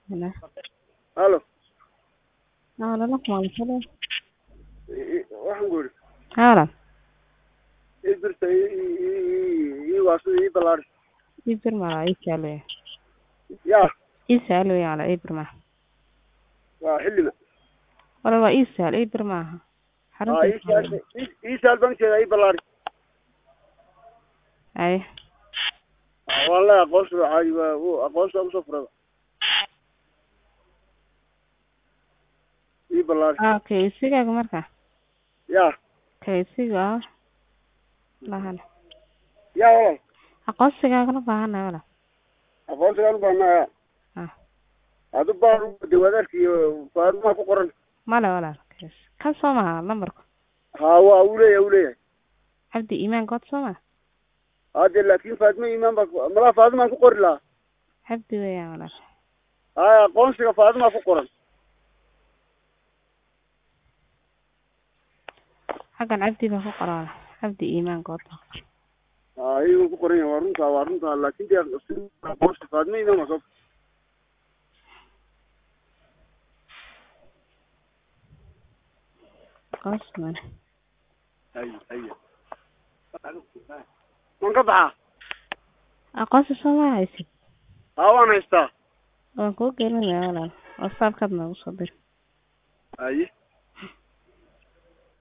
Hello. Halo. Ah, lala kumansado. I- i- Waxaan ku yidhi Hala. ii birta ii- ii- ii- ii waaso ii ballaari. Ibir mala isalo. Yaa Isalo yala ibir ma. waa xilliga. Wala waa isal ibir ma. Aa ii saal ii- ii saal bankeeda ii ballaari. Ay. Aa, Waan leeyahay aqoonsi waa caadi waa wuu- aqoonsi waa kusoo furada. Ii ballaari. Ah, okay, isigaga marka. Yaa Okay, isiga. Lahan. yaa walaal. Aqoonsigaaga la baahanay wala. Aqoonsigaan u baahnaa yaa. Ah, Adu baan u de wadaarki iyo faarumaa ku qoran. mala wala. Yes. Kan soo maha lambarku. Haa waa uu leeyahay uu leeyahay. Cabdi iimaan god soo ma. Hadde laakiin Faatimo iimaan baa ku- malaa Faatimaan ku qori lahaa. Cabdi weeyaan wala. Haa aqoonsiga Faatimaa ku qoran. Xagan cabdi baa ku qoran. Cabdi iimaan god. Haa iyagu ku qoran yahay waa runtaa waa runtaa laakiin dee aqoonsi Faatimo iimaan baa soo Aqoonsigan. Haye haye. Man ka baxaa? Aqoonsi soo ma haysid. Haa waan haystaa. Waan kuu gelinaya walaal. WhatsApp-kaad noogu soo dir. Haye.